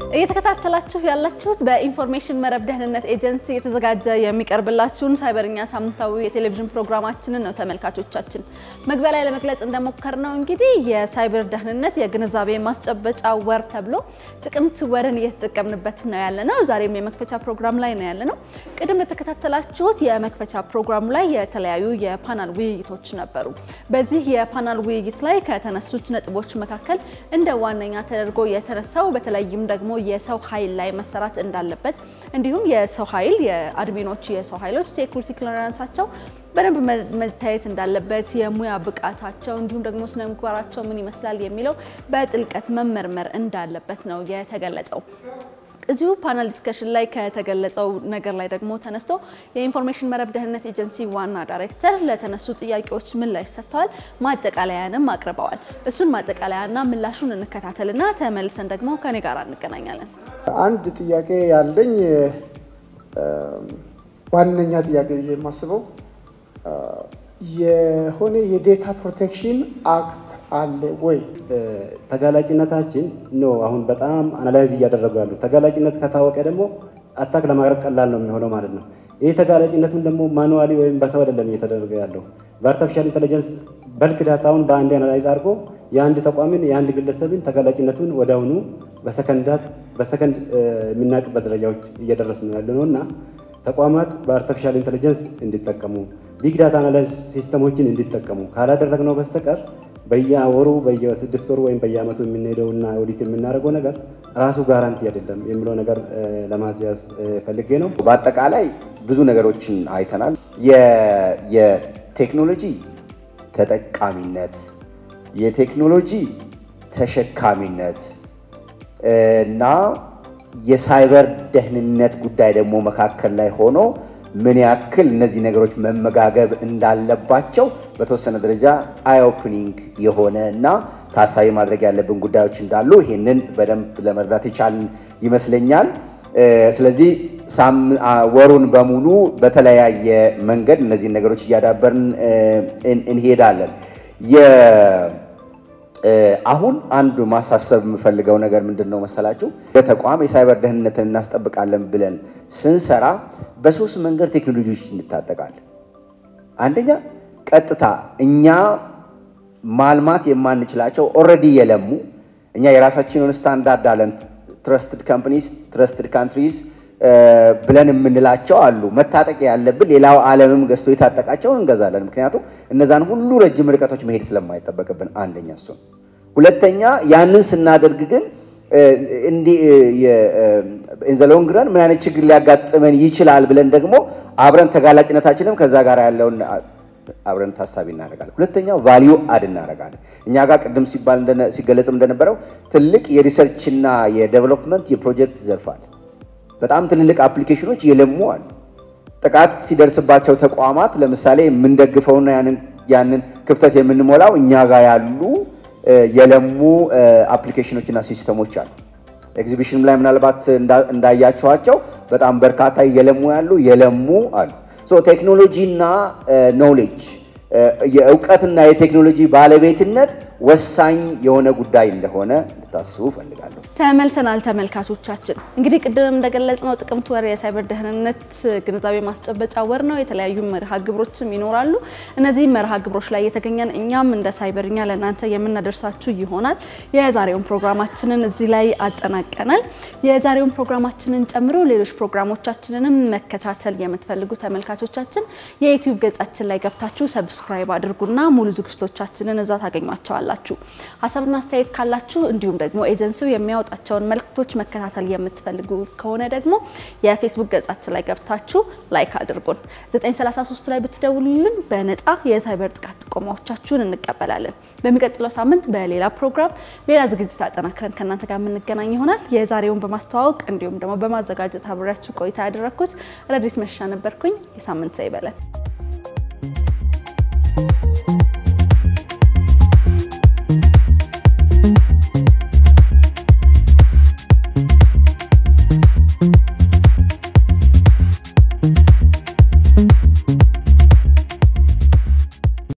እየተከታተላችሁ ያላችሁት በኢንፎርሜሽን መረብ ደህንነት ኤጀንሲ የተዘጋጀ የሚቀርብላችሁን ሳይበርኛ ሳምንታዊ የቴሌቪዥን ፕሮግራማችንን ነው ተመልካቾቻችን። መግቢያ ላይ ለመግለጽ እንደሞከር ነው እንግዲህ የሳይበር ደህንነት የግንዛቤ ማስጨበጫ ወር ተብሎ ጥቅምት ወርን እየተጠቀምንበት ነው ያለ ነው። ዛሬም የመክፈቻ ፕሮግራም ላይ ነው ያለ ነው። ቅድም ለተከታተላችሁት የመክፈቻ ፕሮግራሙ ላይ የተለያዩ የፓናል ውይይቶች ነበሩ። በዚህ የፓናል ውይይት ላይ ከተነሱት ነጥቦች መካከል እንደ ዋነኛ ተደርጎ የተነሳው በተለይም ደግሞ የሰው ኃይል ላይ መሰራት እንዳለበት እንዲሁም የሰው ኃይል የአድሚኖች የሰው ኃይሎች ሴኩሪቲ ክሊራንሳቸው በደንብ መታየት እንዳለበት የሙያ ብቃታቸው እንዲሁም ደግሞ ስነ ምግባራቸው ምን ይመስላል የሚለው በጥልቀት መመርመር እንዳለበት ነው የተገለጸው። እዚሁ ፓናል ዲስከሽን ላይ ከተገለጸው ነገር ላይ ደግሞ ተነስቶ የኢንፎርሜሽን መረብ ደህንነት ኤጀንሲ ዋና ዳይሬክተር ለተነሱ ጥያቄዎች ምላሽ ሰጥተዋል። ማጠቃለያንም አቅርበዋል። እሱን ማጠቃለያና ምላሹን እንከታተልና ተመልሰን ደግሞ ከኔ ጋር እንገናኛለን። አንድ ጥያቄ ያለኝ ዋነኛ ጥያቄ የማስበው የሆነ የዴታ ፕሮቴክሽን አክት አለ ወይ? ተጋላጭነታችን ነው አሁን በጣም አናላይዝ እያደረጉ ያሉ። ተጋላጭነት ከታወቀ ደግሞ አታክ ለማቅረብ ቀላል ነው የሚሆነው ማለት ነው። ይህ ተጋላጭነቱን ደግሞ ማኑዋሊ ወይም በሰው አይደለም እየተደረገ ያለው በአርቲፊሻል ኢንቴሊጀንስ በልክ ዳታውን በአንድ አናላይዝ አድርጎ የአንድ ተቋምን የአንድ ግለሰብን ተጋላጭነቱን ወዲያውኑ በሰከንዳት በሰከንድ የሚናቅበት ደረጃዎች እየደረስን ያለ ነው እና ተቋማት በአርቲፊሻል ኢንቴሊጀንስ እንዲጠቀሙ ቢግ ዳታ አናላይዝ ሲስተሞችን እንዲጠቀሙ ካላደረግነው በስተቀር በየወሩ በየስድስት ወሩ ወይም በየዓመቱ የምንሄደውና ኦዲት የምናደርገው ነገር ራሱ ጋራንቲ አይደለም የሚለው ነገር ለማስያዝ ፈልጌ ነው። በአጠቃላይ ብዙ ነገሮችን አይተናል። የቴክኖሎጂ ተጠቃሚነት፣ የቴክኖሎጂ ተሸካሚነት እና የሳይበር ደህንነት ጉዳይ ደግሞ መካከል ላይ ሆኖ ምን ያክል እነዚህ ነገሮች መመጋገብ እንዳለባቸው በተወሰነ ደረጃ አይ ኦፕኒንግ የሆነ እና ታሳቢ ማድረግ ያለብን ጉዳዮች እንዳሉ ይህንን በደንብ ለመረዳት የቻልን ይመስለኛል። ስለዚህ ወሩን በሙሉ በተለያየ መንገድ እነዚህን ነገሮች እያዳበርን እንሄዳለን። አሁን አንዱ ማሳሰብ የምፈልገው ነገር ምንድን ነው መሰላችሁ? በተቋም የሳይበር ደህንነትን እናስጠብቃለን ብለን ስንሰራ በሶስት መንገድ ቴክኖሎጂዎች እንታጠቃለን። አንደኛ ቀጥታ እኛ ማልማት የማንችላቸው ኦልሬዲ የለሙ እኛ የራሳችንን ስታንዳርድ አለን። ትረስትድ ካምፕኒስ ትረስትድ ካንትሪስ ብለን የምንላቸው አሉ። መታጠቅ ያለብን ሌላው ዓለምም ገዝቶ የታጠቃቸውን እንገዛለን። ምክንያቱም እነዛን ሁሉ ረጅም ርቀቶች መሄድ ስለማይጠበቅብን አንደኛ እሱ። ሁለተኛ ያንን ስናደርግ ግን ኢንዘሎንግ ረን ምን አይነት ችግር ሊያጋጥመን ይችላል ብለን ደግሞ አብረን ተጋላጭነታችንም ከዛ ጋር ያለውን አብረን ታሳቢ እናደርጋለን። ሁለተኛው ቫሊዩ አድ እናደርጋለን። እኛ ጋር ቅድም ሲባል ሲገለጽም እንደነበረው ትልቅ የሪሰርችና የዴቨሎፕመንት የፕሮጀክት ዘርፍ አለ። በጣም ትልልቅ አፕሊኬሽኖች የለሙ አሉ። ጥቃት ሲደርስባቸው ተቋማት ለምሳሌ የምንደግፈውና ያንን ክፍተት የምንሞላው እኛ ጋር ያሉ የለሙ አፕሊኬሽኖችና ሲስተሞች አሉ። ኤግዚቢሽን ላይ ምናልባት እንዳያቸዋቸው በጣም በርካታ የለሙ ያሉ የለሙ አሉ። ቴክኖሎጂና ኖሌጅ የእውቀትና የቴክኖሎጂ ባለቤትነት ወሳኝ የሆነ ጉዳይ እንደሆነ እንድታስቡ እፈልጋለሁ። ተመልሰናል ተመልካቾቻችን። እንግዲህ ቅድም እንደገለጽነው ጥቅምት ወር የሳይበር ደህንነት ግንዛቤ ማስጨበጫ ወር ነው። የተለያዩ መርሃ ግብሮችም ይኖራሉ። እነዚህ መርሃ ግብሮች ላይ የተገኘን እኛም እንደ ሳይበርኛ ለእናንተ የምናደርሳችሁ ይሆናል። የዛሬውን ፕሮግራማችንን እዚህ ላይ አጠናቀናል። የዛሬውን ፕሮግራማችንን ጨምሮ ሌሎች ፕሮግራሞቻችንንም መከታተል የምትፈልጉ ተመልካቾቻችን የዩቲዩብ ገጻችን ላይ ገብታችሁ ሰብስክራይብ አድርጉና ሙሉ ዝግጅቶቻችንን እዛ ታገኟቸዋላችሁ። ሀሳብና አስተያየት ካላችሁ እንዲሁም ደግሞ ኤጀንሲው የሚያወጣቸውን መልእክቶች መከታተል የምትፈልጉ ከሆነ ደግሞ የፌስቡክ ገጻችን ላይ ገብታችሁ ላይክ አድርጉን። 933 ላይ ብትደውሉልን በነፃ የሳይበር ጥቃት ጥቆማዎቻችሁን እንቀበላለን። በሚቀጥለው ሳምንት በሌላ ፕሮግራም ሌላ ዝግጅት አጠናክረን ከእናንተ ጋር የምንገናኝ ይሆናል። የዛሬውን በማስተዋወቅ እንዲሁም ደግሞ በማዘጋጀት አብሬያችሁ ቆይታ ያደረግኩት ረዲስ መሻ ነበርኩኝ። የሳምንት ይበለን።